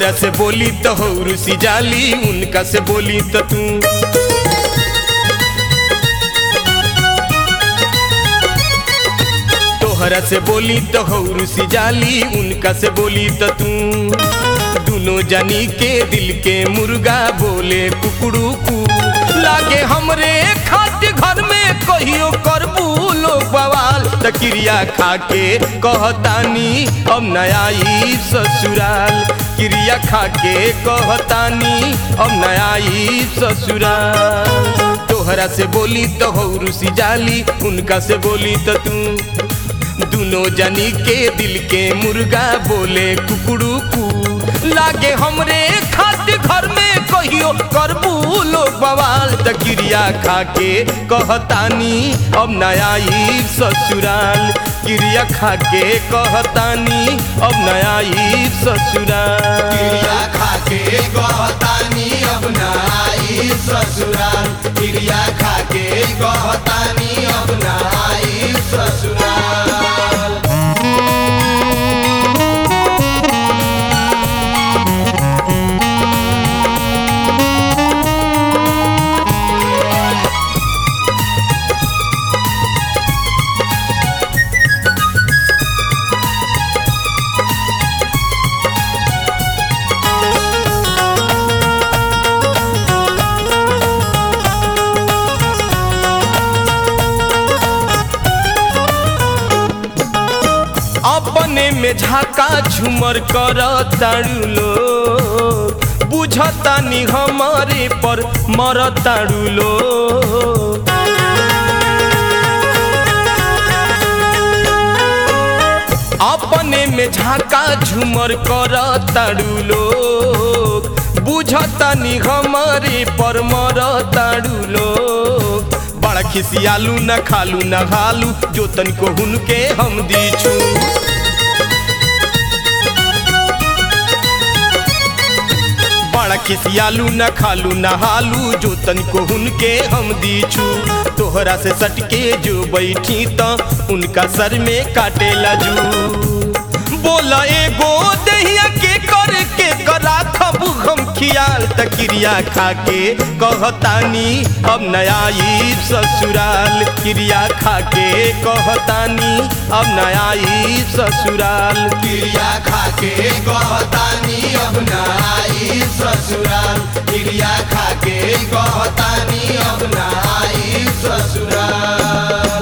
तोहरा से बोली तो हो रुसी जाली उनका से बोली तो तू तोहरा से बोली तो हो रुसी जाली उनका से बोली तो तू दोनों जानी के दिल के मुर्गा बोले कुकड़ू कू लागे हमरे खातिर घर में कहियो करबू लोग बवाल त क्रिया खा के कहतानी अब नया ई ससुराल क्रिया खा के कहतानी अब नया ई ससुराल तोहरा से बोली तो हो रुसी जाली उनका से बोली तो तू दोनों जनी के दिल के मुर्गा बोले कुकड़ू कू लागे हमरे खातिर घर में कहियो करबू लोग बवाल त क्रिया खा के कहतानी अब नया ई ससुराल क्रिया खा के कहतानी अब नया ई ससुराल क्रिया खा के कहतानी अब न आई ससुराल क्रिया खा के कहतानी अब न आई ससुराल अपने में झाका झूमर कर ताड़ू लो बुझतानी हमारे पर मर ताड़ू लो अपने में झाका झूमर कर ताड़ू लो बुझतानी हमारे पर मर ताड़ू लो बड़ा खिसियालू न खालू न हालू जो तनिको हुनके हम दीछू बड़ा खिसियालू न खालू न हालू जो तनिको हुनके हम दीछू तोहरा से सटके जो बैठी तो उनका सर में काटे लजू बोला एगो दहिया के कर के करा खबू हम खियाल त क्रिया खा के कहतानी अब नया ई ससुराल क्रिया खा के कहतानी अब नया ई ससुराल क्रिया खा के कहतानी अब न आई ससुराल क्रिया खा के कहतानी अब न आई ससुराल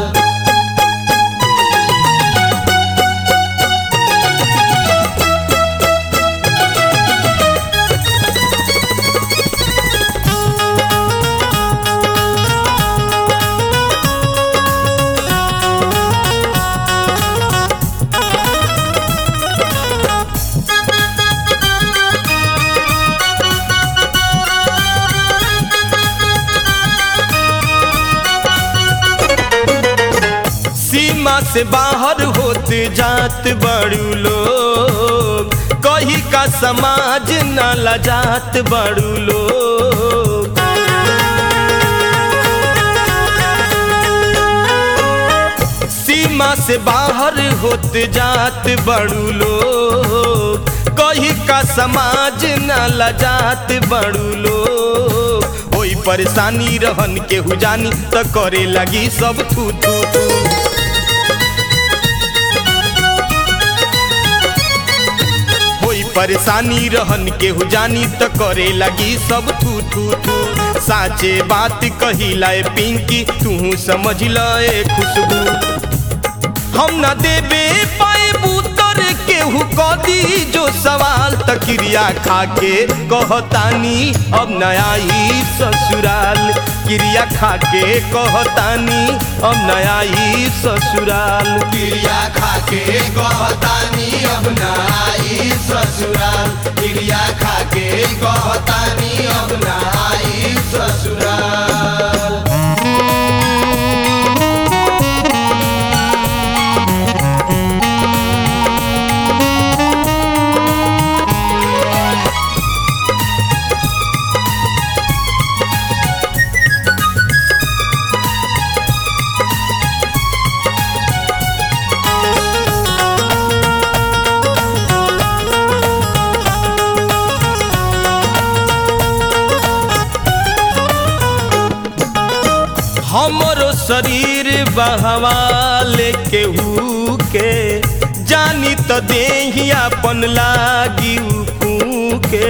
सीमा से बाहर होते जात बड़ू लोग कही का समाज न लजात बड़ू लोग सीमा से बाहर होते जात बड़ू लोग कही का समाज न लजात बड़ू लोग ओई परेशानी रहन के हुजानी त करे लगी सब थू थू थू होई परेशानी रहन के हुजानी त करे लगी सब थू थू थू साचे बात कही लाए पिंकी तू समझ लाए खुशबू हम न देबे पाए बूतर केहू कदी जो सवाल त क्रिया खा के कहतानी अब नया ई ससुराल क्रिया खा के कहतानी अब नया ई ससुराल क्रिया खा के कहतानी अब न आई ससुराल क्रिया खा के कहतानी अब न आई ससुराल हमरो शरीर बहवाले केहू के जानी त देही अपन लागी के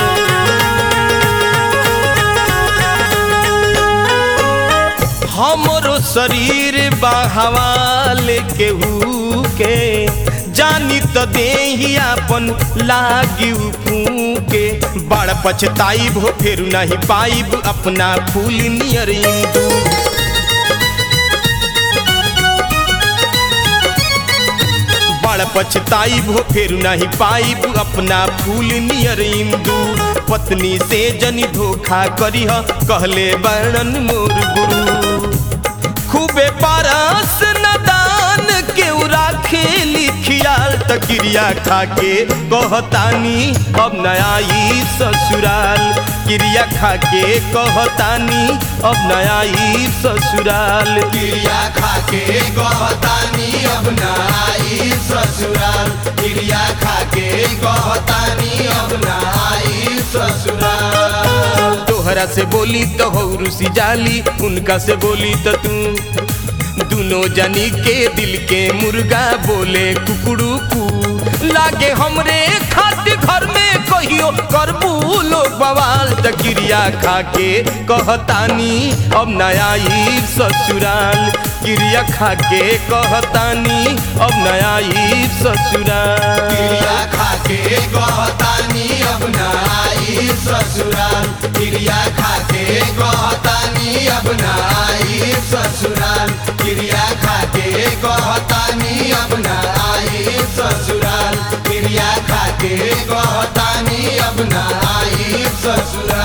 हमरो शरीर बहवाले केहू के जानी त देही अपन लागी के बड़ पछताइब हो फिर नहीं पाइब अपना फूल नियर इंदू बड़ पछताइब हो फिर नहीं पाइब अपना फूल नियर इंदू पत्नी से जनी धोखा करीह कहले वर्णन मोर गुरु खूबे पारस नदान के राखेली खियाल त क्रिया खाके कहतानी अब नया ई ससुराल क्रिया खाके कहतानी अब नया ई ससुराल क्रिया खाके गहतानी अब न आई ससुराल क्रिया खाके गहतानी अब न आई ससुराल तोहरा से बोली तो हौरुसी जाली उनका से बोली तो तू दोनों जनी के दिल के मुर्गा बोले कुकड़ू कू लागे हमरे खातिर घर में कहियो करबू लोग बवाल त क्रिया खाके कहतानी अब नया ई ससुराल क्रिया खाके कहतानी अब नया ई ससुराल क्रिया खाके गहतानी अब न आई ससुराल क्रिया खाके गहतानी अब न आई ससुराल क्रिया खाके गहतानी अब न आई ससुराल क्रिया खाके गहतानी अब न आई ससुराल